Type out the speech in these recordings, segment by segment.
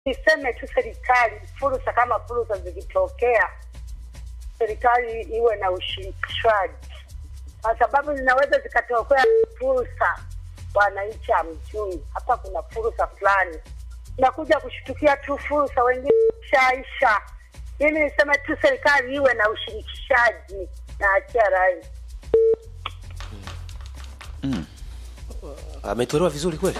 niseme tu serikali, fursa kama fursa zikitokea, serikali iwe na ushirikishwaji, kwa sababu zinaweza zikatokea fursa wananchi hamjui. Hapa kuna fursa fulani, nakuja kushtukia tu fursa, wengine shaisha. Mimi niseme tu serikali iwe na ushirikishaji na achia rai. ametolewa vizuri kweli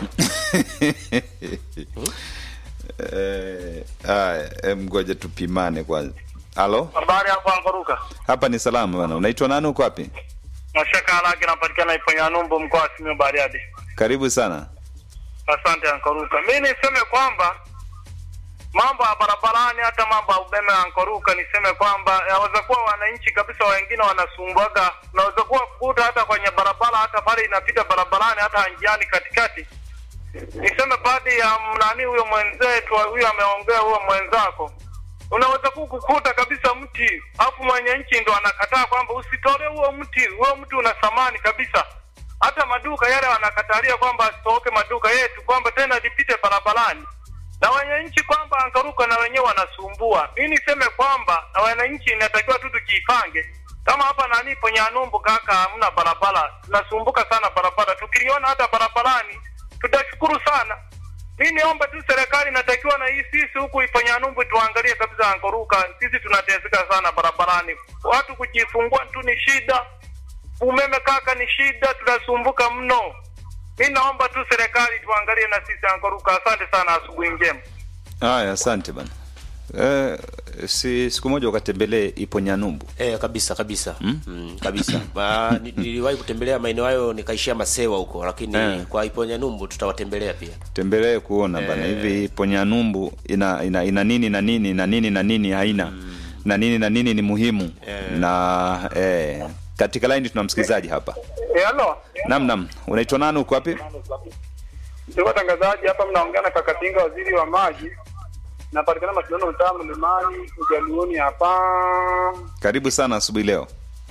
Eh, haya, em, ngoja tupimane kwanza. Halo, Habari hapo Ankoruka. hapa ni salama bana. Unaitwa nani? Uko wapi? Mashaka Halaki napatikana Iponya Numbu mkoa wa Simiyu Bariadi. Karibu sana. Asante Ankoruka. Mimi niseme kwamba mambo ya barabarani hata mambo ya umeme Ankoruka, niseme kwamba yaweza kuwa wananchi kabisa wengine wanasumbuaga, unaweza kuwa kukuta hata kwenye barabara, hata pale inapita barabarani, hata njiani katikati. Niseme baadhi ya nani huyo mwenzetu huyo ameongea, huyo mwenzako unaweza ku- kukuta kabisa mti afu mwenye nchi ndo anakataa kwamba usitole huo mti, huo mti una thamani kabisa. Hata maduka yale wanakatalia kwamba asitoke maduka yetu, kwamba tena lipite barabarani, na wenye nchi kwamba angaruka na wenyewe wanasumbua. Mi niseme kwamba na wananchi inatakiwa tu tujipange, kama hapa nani Ponyanumbu kaka, hamna barabara, tunasumbuka sana barabara. Tukiliona hata barabarani tutashukuru sana. Mi niombe tu serikali inatakiwa na hii sisi huku Ipanyanumbu tuangalie kabisa Ankoruka, sisi tunateseka sana barabarani, watu kujifungua tu ni shida, umeme kaka ni shida, tunasumbuka mno. Mi naomba tu serikali tuangalie na sisi Ankoruka. Asante sana, asubuhi njema. Haya, asante bana. Eh, si siku moja ukatembelee Iponyanumbu. Eh, kabisa kabisa mm? kabisa Ma, ni- niliwahi kutembelea maeneo hayo nikaishia Masewa huko, lakini Eh. kwa Iponya Numbu tutawatembelea pia. Tembelee kuona bana hivi Iponyanumbu ina, ina ina nini na nini na nini na nini haina na nini na nini ni muhimu na eh, katika line tuna msikilizaji hapa. Eh, halo. Nam nam, unaitwa nani? Uko wapi? Ndugu watangazaji, hapa mnaongea na Kakatinga, waziri wa maji. Napatikana mashindano mtaa Mlimani, Ujaluoni hapa. Karibu sana asubuhi leo.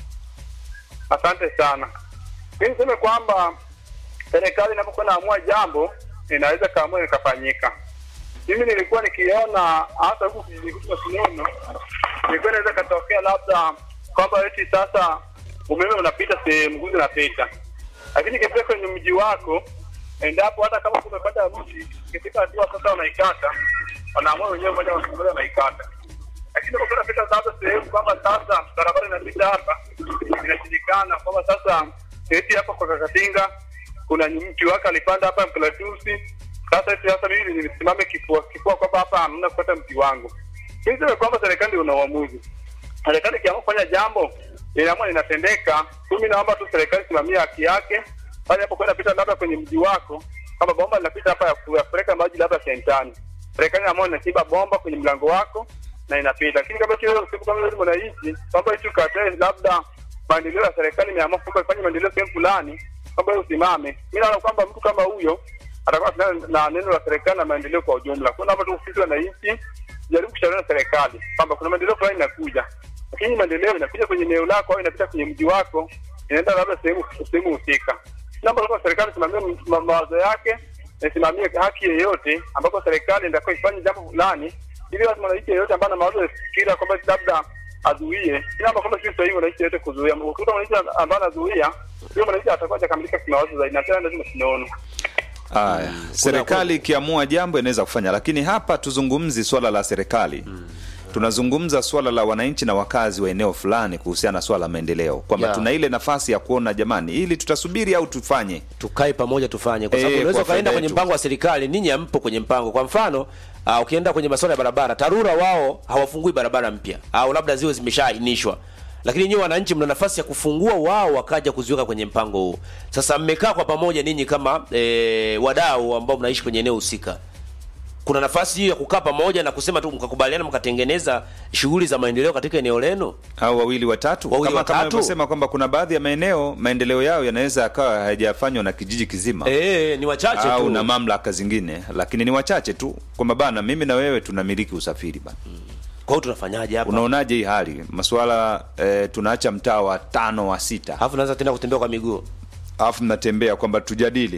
Asante sana. Mi niseme kwamba serikali inapokuwa naamua jambo inaweza kaamua ikafanyika. Mimi nilikuwa nikiona hata huku kijiji kwetu Masinono, ilikuwa inaweza katokea labda kwamba eti sasa umeme unapita sehemu nguzo unapita, lakini ikifika kwenye mji wako, endapo hata kama kumepata mti, ikifika hatua sasa unaikata, wanaamua wenyewe moja kwa moja wanaikata lakini kwa kunapita sasa sehemu kwamba sasa barabara inapita hapa inashindikana kwamba sasa eti hapa kwa Kakatinga kuna mti wake alipanda hapa Mkalatusi. Sasa eti sasa mimi nisimame kifua kifua kwamba hapa hamna kupata mti wangu. Mimi niseme kwamba serikali ndio una uamuzi. Serikali ikiamua kufanya jambo inaamua linatendeka. Mimi naomba tu serikali simamia haki yake pale hapo kwenda pita labda kwenye mji wako, kama bomba linapita hapa ya ku- ya kupeleka maji labda sentani, serikali inaamua inachimba bomba kwenye mlango wako na inapita. Lakini kama kile siku kama vile mnaishi kwamba hicho katae labda maendeleo ya serikali imeamua kwamba ifanye maendeleo sehemu fulani, kwamba wewe usimame. Mimi naona kwamba mtu kama huyo atakuwa na, na neno la serikali na maendeleo kwa ujumla. Kuna watu sisi wananchi jaribu kushauriana na serikali kwamba kuna maendeleo fulani inakuja, lakini maendeleo inakuja kwenye eneo lako au inapita kwenye mji wako, inaenda labda sehemu sehemu husika. Naomba kwamba serikali isimamie ma- mawazo yake na isimamie haki yeyote, ambapo serikali inatakiwa ifanye jambo fulani, ili lazima mwananchi yeyote ambaye ana mawazo ya kufikira kwamba labda azuie. Naomba kwamba sio sahihi mwananchi yeyote kuzuia. Ukikuta mwananchi ambaye anazuia, huyo mwananchi atakuwa hajakamilika kimawazo zaidi, na tena lazima tunaona Haya, serikali ikiamua jambo inaweza kufanya, lakini hapa tuzungumzi swala la serikali tunazungumza swala la wananchi na wakazi wa eneo fulani kuhusiana na swala la maendeleo, kwamba Yeah. tuna ile nafasi ya kuona jamani, ili tutasubiri au tufanye. tukae pamoja tufanye, kwa sababu Eh, unaweza kwa ukaenda faida kwenye yetu. mpango wa serikali, ninyi hampo kwenye mpango. Kwa mfano uh, ukienda kwenye masuala ya barabara, TARURA wao hawafungui barabara mpya, au labda ziwe zimeshaainishwa, lakini nyinyi wananchi mna nafasi ya kufungua, wao wakaja kuziweka kwenye mpango huu. Sasa mmekaa kwa pamoja ninyi kama eh, wadau ambao mnaishi kwenye eneo husika, kuna nafasi hiyo ya kukaa pamoja na kusema tu mkakubaliana, mkatengeneza shughuli za maendeleo katika eneo lenu. au wawili watatu, Wawili kama kama watatu. alivyosema kwamba kuna baadhi ya maeneo maendeleo yao yanaweza yakawa hayajafanywa na kijiji kizima Eh, ni wachache au tu. na mamlaka zingine, lakini ni wachache tu, kwamba bana, mimi na wewe tunamiliki usafiri bana. Kwa hiyo tunafanyaje hapa? Unaonaje hii hali masuala eh, tunaacha mtaa wa tano wa sita Alafu naanza tena kutembea kwa miguu. alafu mnatembea kwamba tujadili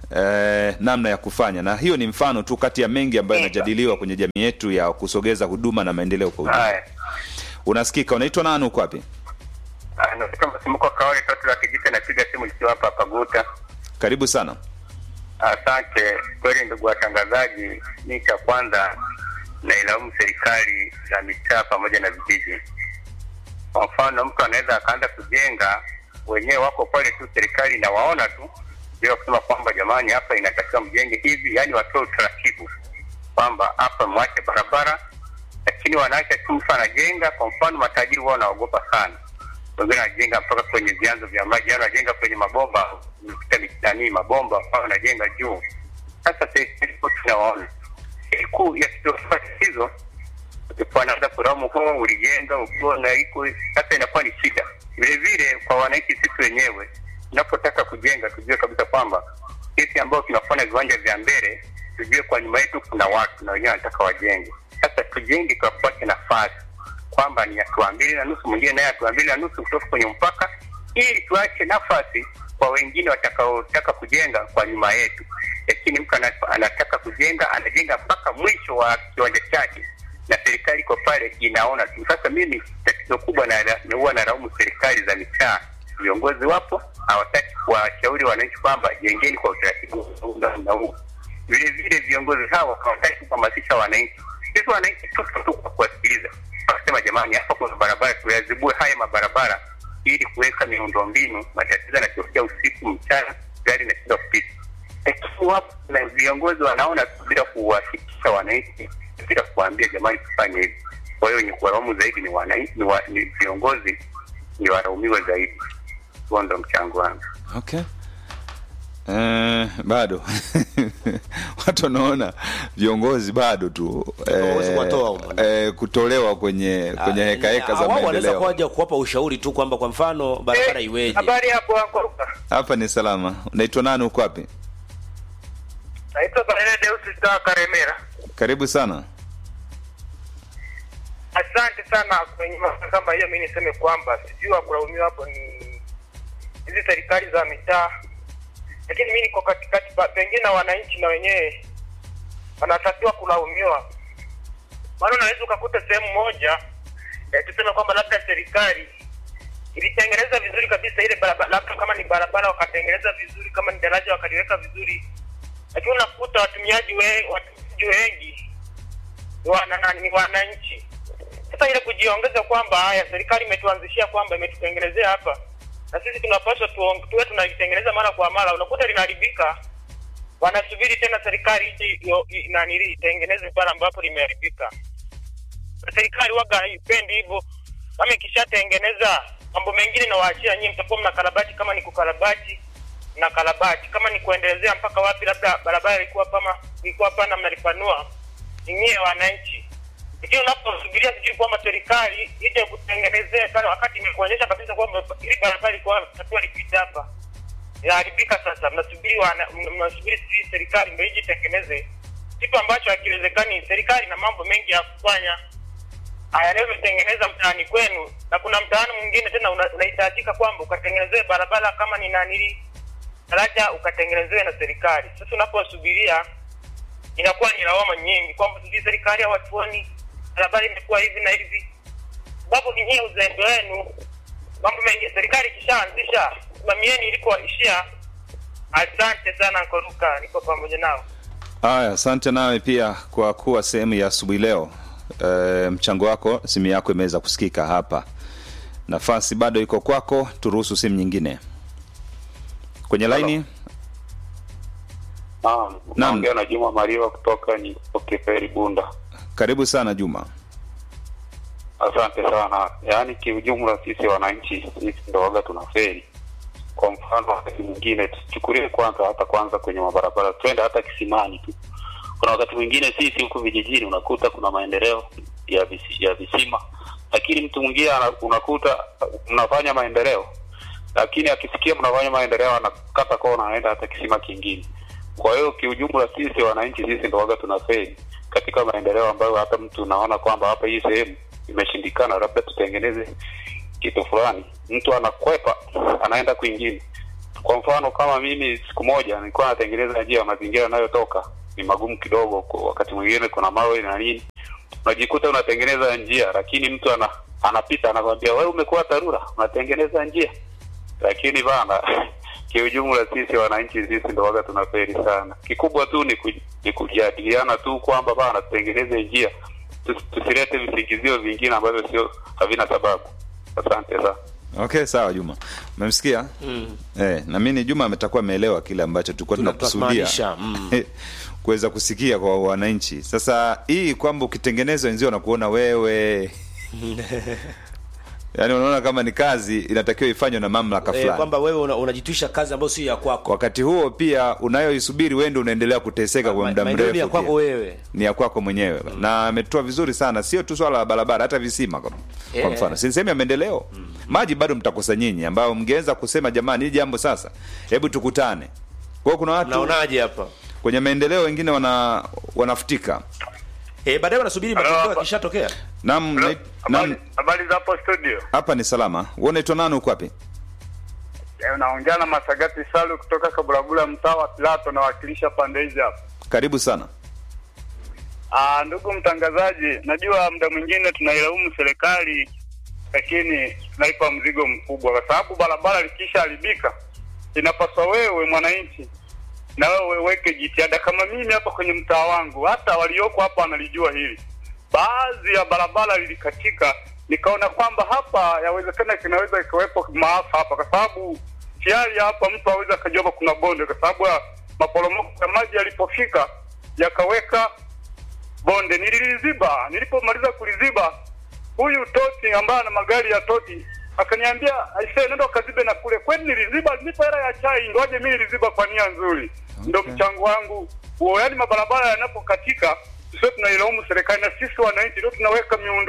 eh, namna ya kufanya, na hiyo ni mfano tu kati ya mengi ambayo yanajadiliwa kwenye jamii yetu ya kusogeza huduma na maendeleo kwa ujumla. Haya. Unasikika? Unaitwa nani? Uko wapi? Ah, Nafika msimuko kawali tatu la kijita napiga simu nikiwa hapa Paguta. Karibu sana. Asante kweli, ndugu watangazaji. Ni cha kwanza nailaumu serikali za mitaa pamoja na vijiji. Kwa mfano, mtu anaweza akaanza kujenga, wenyewe wako pale tu, serikali inawaona tu bila kusema kwamba jamani, hapa inatakiwa mjenge hivi, yaani watoe utaratibu kwamba hapa mwache barabara, lakini wanaacha tu mtu anajenga. Kwa mfano, matajiri wao wanaogopa sana, wengine wanajenga mpaka kwenye vyanzo vya maji, yaani wanajenga kwenye mabomba, umepita mitani mabomba, ambao wanajenga juu. Sasa serikali kwa tunawaona kuu ya kitofauti tatizo ulikuwa naanza kuramu huo ulijenga ukiwa na iko sasa, inakuwa ni shida vile vile kwa wananchi. Sisi wenyewe tunapotaka kujenga, tujue kabisa kwamba sisi ambao tunafanya viwanja vya mbele, tujue kwa nyuma yetu kuna watu na wenyewe wanataka wajenge. Sasa tujenge kwa kupata nafasi kwamba ni hatua mbili na nusu, mwingine naye hatua mbili na nusu kutoka kwenye mpaka, ili tuache nafasi kwa wengine watakaotaka kujenga kwa nyuma yetu. Lakini mtu ana- anataka kujenga, anajenga mpaka mwisho wa kiwanja chake na serikali iko pale inaona tu. Sasa mimi tatizo kubwa na na huwa naraumu serikali za mitaa, viongozi wapo hawataki kuwashauri wananchi kwamba jengeni kwa utaratibu huu na na huu. Vile vile viongozi hawa hawataki kuhamasisha wananchi. Sisi wananchi tupo tu kwa kuwasikiliza, wakasema jamani, hapa kuna barabara, tuyazibue haya mabarabara ili kuweka miundombinu. Matatizo yanatokea usiku, mchana, gari inashindwa kupita lakini wapo na viongozi wanaona tu bila kuwafikisha wananchi, bila kuwaambia jamani, tufanye hivi. Kwa hiyo ni kuwalaumu zaidi ni wananchi, ni, wa, ni viongozi ni walaumiwe zaidi. Huo ndo mchango wangu. Okay. Eh, bado watu wanaona viongozi bado tu Hawezi eh, kuwatoa humo. eh, kutolewa kwenye kwenye Ah, heka heka ah, za wao wanaweza maendeleo. kuja kuwapa ushauri tu kwamba kwa mfano barabara iweje. Habari hapo wako Hapa ni salama. Unaitwa nani? Uko wapi? naitwa Barele Deus Star Karemera. Karibu sana. Asante sana kwenye masuala kama hiyo. Mimi niseme kwamba sijui wa kulaumiwa hapo ni hizi serikali za mitaa, lakini mimi niko katikati, pa- pengine na wananchi na wenyewe wanatakiwa kulaumiwa, maana unaweza ukakuta sehemu moja eh, tuseme kwamba labda serikali ilitengeneza vizuri kabisa ile barabara, labda kama ni barabara wakatengeneza vizuri, kama ni daraja wakaliweka vizuri, lakini unakuta watumiaji we, watumiaji wengi ni wana- nani, ni wananchi sasa ile kujiongeza kwamba haya serikali imetuanzishia kwamba imetutengenezea hapa na sisi tunapaswa tuong- tuwe tunalitengeneza mara kwa mara, unakuta linaharibika, wanasubiri tena serikali ije iyo- i- nanili itengeneze pale ambapo limeharibika. Na serikali waga haipendi hivyo, kama ikishatengeneza mambo mengine nawaachia nyie, mtakuwa mna karabati, kama ni kukarabati na karabati, kama ni kuendelezea mpaka wapi, labda barabara ilikuwa kama ilikuwa pana, mnalipanua ni nyie wananchi lakini unaposubiria sijui kwamba serikali ije kutengenezea pale, wakati imekuonyesha kabisa kwamba hili barabara iko takiwa lipite hapa, inaharibika. Sasa mnasubiri wana- mna- mnasubiri sijui serikali ndio ije itengeneze kitu ambacho hakiwezekani. Serikali na mambo mengi ya kufanya hayanavyotengeneza mtaani kwenu, na kuna mtaani mwingine tena una- unahitajika kwamba ukatengenezewe barabara kama ni nanili daraja ukatengenezewe na serikali. Sasa unaposubiria inakuwa ni lawama nyingi kwamba sijui serikali hawatuoni, barabara imekuwa hivi na hivi, sababu ni nyie uzembe wenu. Mambo mengi serikali ikishaanzisha, simamieni ilikoishia. Asante sana Nkoruka, niko pamoja nao. Haya, asante nawe pia kwa kuwa sehemu ya asubuhi leo. E, mchango wako, simu yako imeweza kusikika hapa. Nafasi bado iko kwako, turuhusu simu nyingine kwenye laini. Naam, naongea na Juma Mariwa kutoka ni Okeferi Bunda. Karibu sana Juma. Asante sana. Yaani kiujumla, sisi wananchi sisi ndo waga tunaferi. Kwa mfano, wakati mwingine tuchukulie kwanza, hata kwanza kwenye mabarabara, twende hata kisimani tu. Kuna wakati mwingine sisi huku vijijini unakuta kuna maendeleo ya visi, ya visima, lakini mtu mwingine ana- unakuta mnafanya maendeleo, lakini akisikia mnafanya maendeleo anakata kona, anaenda hata kisima kingine. Kwa hiyo kiujumla, sisi wananchi sisi ndo waga tunaferi katika maendeleo ambayo hata mtu unaona kwamba hapa hii sehemu imeshindikana, labda tutengeneze kitu fulani, mtu anakwepa anaenda kwingine. Kwa mfano kama mimi siku moja nilikuwa natengeneza njia ya mazingira yanayotoka ni magumu kidogo, kwa wakati mwingine kuna mawe na nini, unajikuta unatengeneza njia, lakini mtu ana, anapita anakwambia wewe umekuwa TARURA unatengeneza njia, lakini bana kiujumla sisi wananchi sisi ndo waga tunaferi sana. Kikubwa tu ni, ku, ni kujadiliana tu kwamba bana tutengeneze njia, Tus- tusilete visingizio vingine ambavyo sio havina sababu. Asante sana. Okay, sawa Juma, umemsikia Mm. eh? Na mimi Juma ametakuwa ameelewa kile ambacho tulikuwa Tuna- tunakusudia tunamaanisha, mm. kuweza kusikia kwa wananchi. Sasa hii kwamba ukitengeneza wenzio wanakuona wewe yaani unaona kama ni kazi inatakiwa ifanywe na mamlaka Eh, fulani kwamba wewe una- unajitwisha kazi ambayo sio ya kwako wakati huo pia unayoisubiri wewe ndio unaendelea kuteseka kwa Ma- muda maendeleo mrefu ni ya kwako pia. wewe ni ya kwako mwenyewe na ametoa vizuri sana sio tu swala la barabara hata visima kwa, kwa Yeah. mfano si sehemu ya maendeleo maji bado mtakosa nyinyi ambao mngeweza kusema jamani hii jambo sasa hebu tukutane kwa hiyo kuna watu naonaje hapa kwenye maendeleo wengine wana wanafutika eh, baadaye wanasubiri Halo, matokeo hapa. yakishatokea nam Hello, nait- nam habari- Habari za hapo studio. hapa ni salama wewe unaitwa nani uko wapi Eh, Unaongea na Masagati Salu kutoka Kabulabula, mtaa wa Pilato, nawakilisha pande hizi hapa. karibu sana Ah, ndugu mtangazaji, najua muda mwingine tunailaumu serikali, lakini tunaipa mzigo mkubwa, kwa sababu barabara likishaharibika, inapaswa wewe mwananchi na wewe uweke jitihada. Kama mimi hapa kwenye mtaa wangu, hata walioko hapa wanalijua hili, baadhi ya barabara lilikatika, nikaona kwamba hapa yawezekana kinaweza ikawepo maafa hapa, kwa sababu tayari hapa mtu aweza akajua hapa kuna bonde, kwa sababu ya maporomoko ya maji yalipofika yakaweka bonde nililiziba. Nilipomaliza kuliziba, huyu Toti ambaye ana magari ya Toti akaniambia aisee, nenda ukazibe na kule. Kweli niliziba, nipa hela ya chai, ngoje mimi niliziba kwa nia nzuri. Ndo mchango wangu huo. Yaani mabarabara yanapokatika, sio tunailaumu serikali, na sisi wananchi ndio tunaweka miundo